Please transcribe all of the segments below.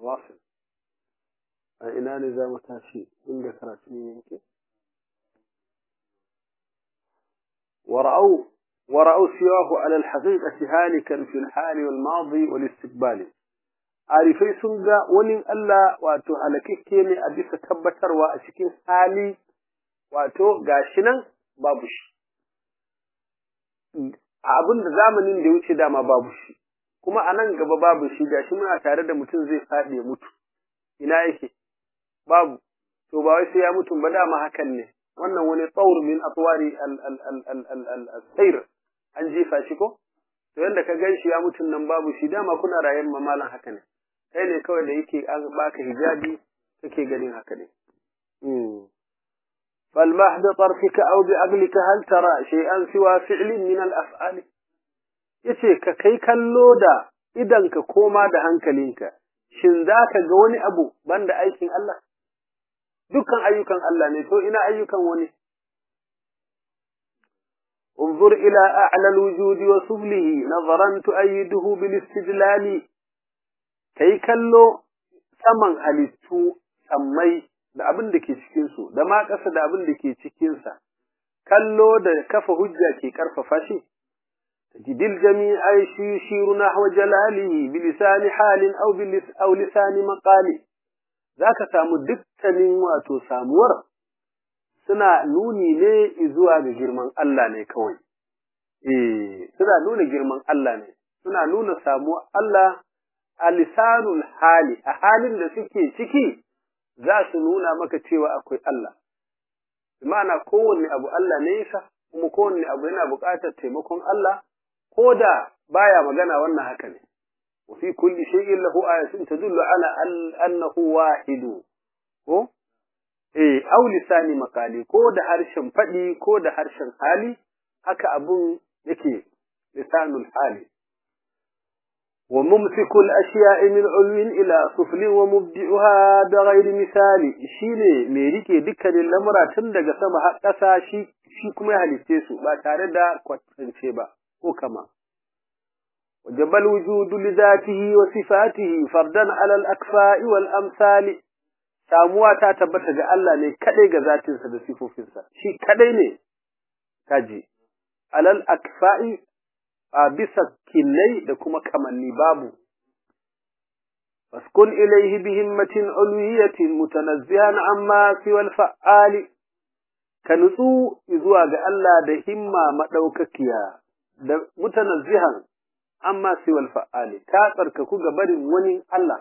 واصل ina ne za mu tashi inda karatu ne yake ورأوا ورأوا سواه على الحقيقة هالكا في الحال والماضي والاستقبال arifai sun ga wani Allah wato halakakke ne a bisa tabbatarwa a cikin hali wato gashi nan babu shi abin da zamanin da ya wuce dama babu shi kuma a nan gaba babu shi gashi muna tare da mutum zai faɗi ya mutu ina yake babu to ba wai sai ya mutu ba dama hakan ne wannan wani tsawur min atwari al-sayr an jefa shi ko to yanda ka gan shi ya mutun nan babu shi dama kuna rayan mamalan haka ne kai ne kawai da yake an baka hijabi kake ganin haka ne فالمحض طرفك أو بعقلك هل ترى شيئا سوى فعل من الأفعال yace ka kai kallo da idan ka koma da hankalinka shin za ka ga wani abu banda aikin Allah dukkan ayyukan Allah ne to ina ayyukan wani انظر إلى أعلى الوجود وسفله نظرا تؤيده بالاستدلال كي كلو saman halittu sammai da abin da ke cikinsu da ma ƙasa da abin da ke cikinsa kallo da kafa hujja ke ƙarfafa shi tajidil jami'ai shi shiru nahwa jalalihi bilisani halin aw bilis aw lisani maqali zaka samu dukkanin wato samuwar suna nuni ne zuwa ga girman Allah ne kawai. Eh, suna nuna girman Allah ne, suna nuna samuwar Allah a lisanul hali, a halin da suke ciki za su nuna maka cewa akwai Allah. Ma'ana kowanne abu Allah ne yasa, kuma kowanne abu yana buƙatar taimakon Allah, ko da baya magana wannan haka ne. وفي كل شيء له آية تدل على أنه واحد. ko? eh au lisani makali ko da harshen faɗi ko da harshen hali haka abun yake lisanul hali wa mumsikul ashiya'i min ulwin ila suflin wa mubdi'uha da ghairi misali shine mai rike dukkanin lamura tun daga sama har ƙasa shi shi kuma ya halitte su ba tare da kwatance ba ko kama وجب الوجود لذاته وصفاته فردا على الأكفاء والأمثال samuwa ta tabbata ga Allah ne kadai ga zatinsa da sifofinsa shi kadai ne kaji alal akfa'i a bisa kinnai da kuma kamanni babu faskun ilaihi bi himmatin ulwiyatin mutanazzihan amma siwal fa'ali ka nutsu zuwa ga Allah da himma madaukakiya da mutanazzihan amma siwal fa'ali ka tsarkaku ga barin wani Allah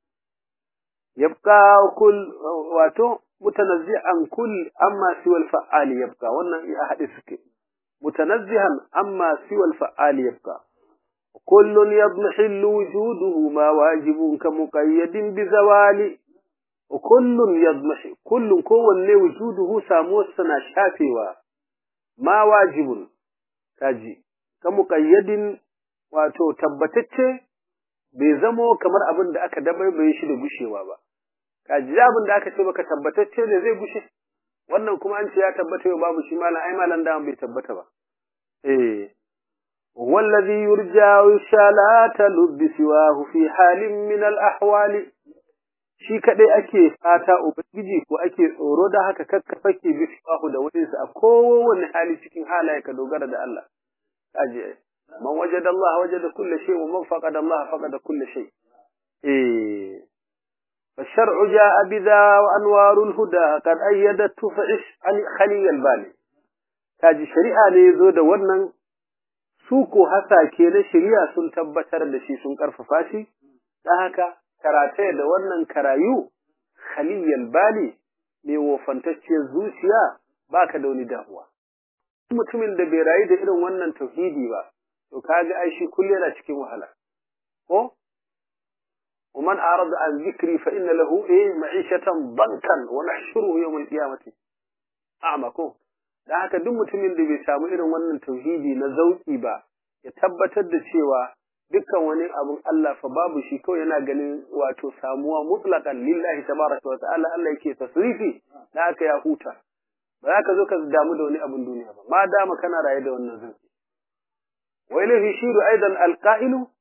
يبقى كل واتو متنزها كل أما سوى الفعال يبقى وانا أحدثك متنزها أما سوى الفعال يبقى كل يضمحل وجوده ما واجب كمقيد بزوال وكل يضمح كل كون وجوده سامو سنا شافوا ما واجب kaji ka muƙayyadin wato tabbatacce bai zamo kamar abin da aka dabaibaye shi da gushewa ba kaji abin da aka ce baka tabbatacce ne zai gushe wannan kuma an ce ya tabbata yau babu shi malam ai malam da bai tabbata ba eh wallazi yurja shalata lubbi siwahu fi halin min al ahwali shi kadai ake fata ubangiji ko ake tsoro da haka kakkafa ke bi siwahu da wani a kowane hali cikin halaye ka dogara da Allah kaji man wajada Allah wajada kulli shay wa man faqada Allah faqada kulli shay eh فالشرع جاء بذا وأنوار الهدى قد أيدته فعش خلي البال kaji shari'a ne zo da wannan su ko hasake na shari'a sun tabbatar da shi sun karfafa shi dan haka karate da wannan karayu khaliyal bali ne wofantacciyar zuciya baka da wani damuwa mutumin da bai rayu da irin wannan tauhidi ba to kaga ai shi kullu yana cikin wahala ko ومن أعرض عن ذكري فإن له إيه معيشة ضنكا ونحشره يوم القيامة أعمى كو da haka duk mutumin da bai samu irin wannan tauhidi na zauki ba ya tabbatar da cewa dukkan wani abun Allah fa babu shi kawai yana ganin wato samuwa mutlaqan lillahi tabaraka wa ta'ala Allah yake tasrifi da haka ya huta ba za ka zo ka damu da wani abun duniya ba ma dama kana raye da wannan zauki wa ilayhi shiru aidan alqa'ilu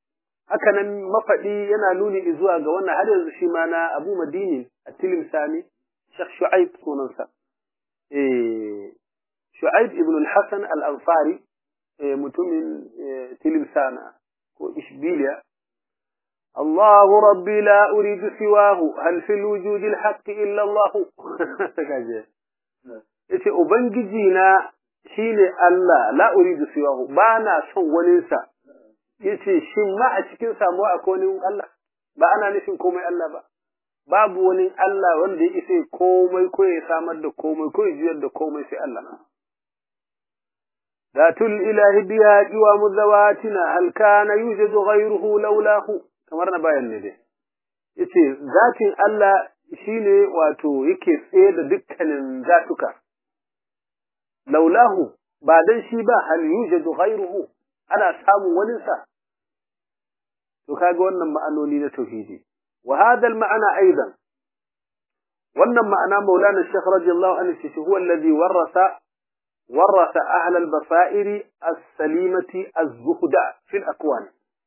haka nan mafaɗi yana nuni zuwa ga wannan har yanzu shi ma na Abu Madini a Tilim Sani Sheikh Shu'aib sunansa eh Shu'aib ibn al-Hasan al-Ansari mutumin Tilim Sana ko Ishbiliya الله ربي لا أريد سواه هل في الوجود الحق إلا الله yace ubangiji na shine Allah la uridu siwahu ba na son waninsa yace shin ma a cikin samuwa akwai wani Allah ba ana nufin komai Allah ba babu wani Allah wanda ya isa komai ko ya samar da komai ko ya juyar da komai sai Allah Zatul ilahi biya jiwa muzawatina hal kana yujadu ghayruhu laulahu kamar na bayan ne dai yace zatin Allah shine wato yake tsaye da dukkanin zatuka laulahu ba dan shi ba hal yujadu ghayruhu ana samun wani sa to kaga wannan ma'anoni na tauhidi wa hadha al-ma'ana aidan wannan ma'ana maulana shaykh radiyallahu anhu shi huwa alladhi warasa ورث أهل البصائر السليمة الزهد في الأكوان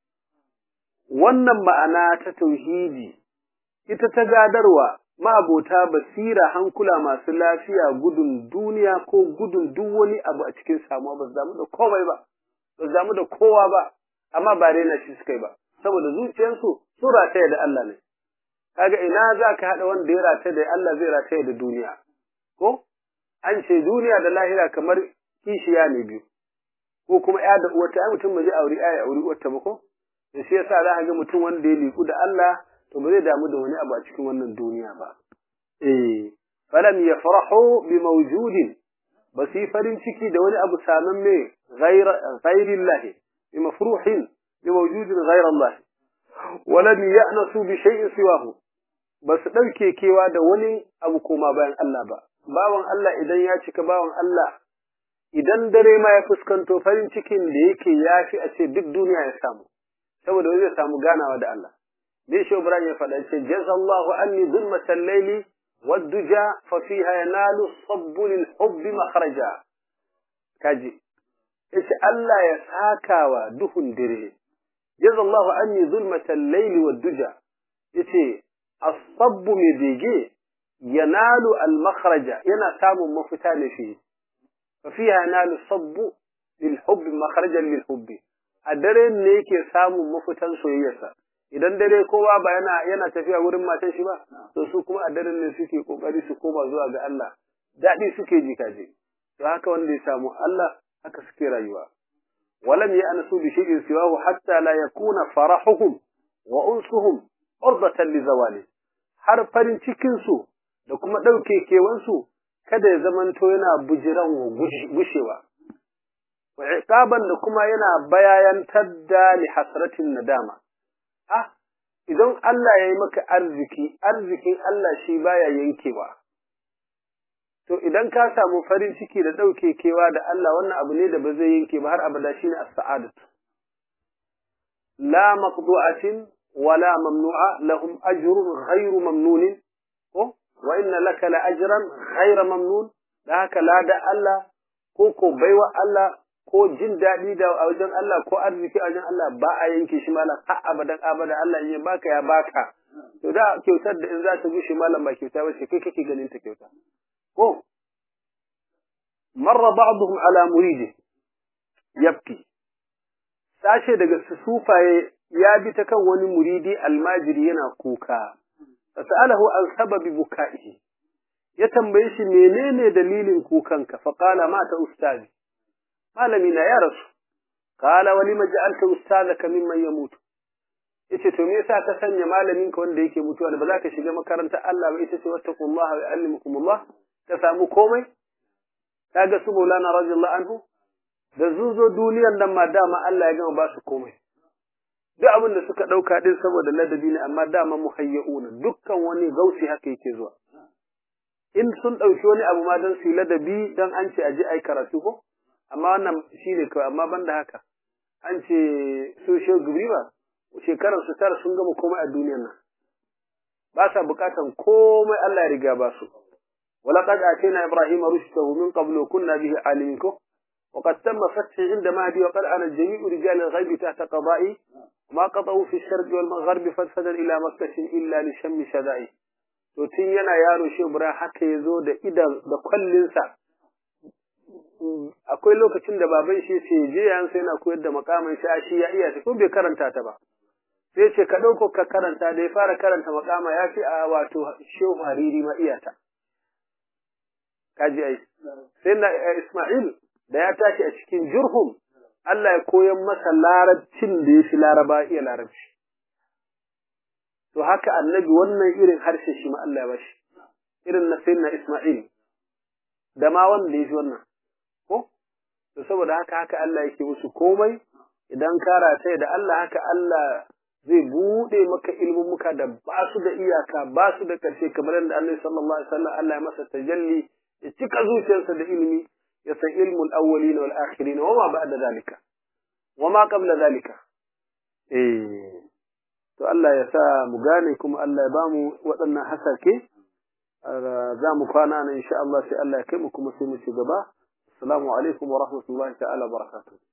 wannan ma'ana ta tauhidi ita ta gadarwa ma'abota basira hankula masu lafiya gudun duniya ko gudun duk wani abu a cikin samuwa ba su damu da komai ba ba su damu da kowa ba amma ba daina shi suka yi ba saboda zuciyarsu su rataya da Allah ne kaga ina za ka haɗa wanda ya rataya da Allah zai rataya da duniya ko an ce duniya da lahira kamar kishiya ne biyu ko kuma ya da uwarta ai mutum ba zai auri ai auri uwarta ba ko da shi yasa za ka ga mutum wanda ya liku da Allah to ba zai damu da wani abu a cikin wannan duniya ba eh falam yafrahu bi mawjudin ba su yi farin ciki da wani abu saman me ghairillahi bi mafruhin bi mawjudin ghairallah walam ya'nasu bi shay'in siwahu ba su ɗauke kewa da wani abu koma bayan Allah ba bawan Allah idan ya cika bawan Allah idan dare ma ya fuskanto farin cikin da yake ya fi a ce duk duniya ya samu saboda wani zai samu ganawa da Allah dai shi Ibrahim ya faɗa ce jazallahu anni zulmatal layli wadduja fa fiha yanalu sabbu lil hubbi makhraja kaji yace Allah ya sakawa duhun dare jazallahu anni zulmatal layli wadduja yace as-sabbu mai bege yanalu al-makhraja yana samun mafita ne fi fa fiha yanalu sabbu lil hubbi makhrajan lil hubbi a dare ne yake samun mafitan soyayyarsa idan dare kowa ba yana yana tafiya wurin matan shi ba to su kuma a daren ne suke kokari su koma zuwa ga Allah dadi suke ji kaje to haka wanda ya samu Allah haka suke rayuwa walam ya'nasu bi shay'in siwahu hatta la yakuna farahuhum wa unsuhum urdatan li zawali har farin cikin su da kuma ɗauke kewansu kada ya zamanto yana bujiran gushewa. Wa iqaban da kuma yana bayayantar da li hasratin nadama. Ah, idan Allah ya yi maka arziki, arzikin Allah shi baya yankewa. To idan ka samu farin ciki da ɗauke kewa da Allah wannan abu ne da ba zai yanke ba har abada shine as-sa'adatu. La maqdu'atin wala mamnu'a lahum ajrun ghayru mamnunin ko wa inna laka la ajran ghayra mamnun da haka lada Allah ko ko baiwa Allah ko jin daɗi da a wajen Allah ko arziki a wajen Allah ba a yanke shi malam har abadan abada Allah in ya baka ya baka to da kyautar da in za ta gushe malam ba kyauta ba ce kai kake ganin ta kyauta ko marra ba'dhum ala muridi yabki sashe daga sufaye ya bi ta kan wani muridi almajiri yana kuka fas'alahu an sababi buka'ihi ya tambaye shi menene dalilin kukanka fa qala mata ustazi malami na ya rasu qala wa lima ja'alta ustazaka mimman yamutu yace to me yasa ka sanya malamin ka wanda yake mutuwa da ba za ka shiga makarantar Allah ba ita ce wattaqullaha wa yu'allimukumullah ka samu komai kaga su Maulana radiyallahu anhu da zuzo duniyar nan ma dama Allah ya gama ba su komai duk abin da suka ɗauka ɗin saboda ladabi ne amma dama muhayya'una dukkan wani gausi haka yake zuwa in sun ɗauki wani abu ma don su yi ladabi don an ce aje ai karatu ko amma wannan shi ne kawai amma ban da haka an ce su shi ba shekarar su tara sun gama komai a duniyar nan ba sa bukatan komai Allah ya riga ba su ولقد آتينا إبراهيم رشده من قبل وكنا به عالمين وقد تم فتحي عند مهدي وقد أنا جميع رجال الغيب تحت قضائي وما قطعوا في الشرق والمغرب فسدا إلى مكة إلا لشم شدائي to tun yana yaro shi Ibrahim haka ya zo da idan da kwallinsa akwai lokacin da baban shi ce je yan sai yana koyar da makamin shi shi ya iya ta ko bai karanta ta ba sai ce ka dauko ka karanta da ya fara karanta makama ya fi a wato shehu hariri ma iya ta kaji ai sai na Isma'il da ya tashi a cikin jurhum Allah ya koyan masa larabcin da ya fi laraba iya larabci to haka annabi wannan irin harshe shi ma Allah ya bashi irin na sayyidina Isma'il da ma wanda ya fi wannan ko to saboda haka haka Allah yake musu komai idan ka rataye da Allah haka Allah zai bude maka ilmumuka da ba su da iyaka ba su da ƙarshe kamar yadda Annabi sallallahu alaihi wasallam Allah ya masa tajalli ya cika zuciyarsa da ilimi ya san ilmul awwalin wal akhirin wa ma ba'da zalika wa ma qabla zalika eh to Allah ya sa mu gane kuma Allah ya ba mu waɗannan hasake za mu kwana nan insha Allah sai Allah ya kai mu kuma sai mu ci gaba assalamu alaikum wa rahmatullahi ta'ala barakatuh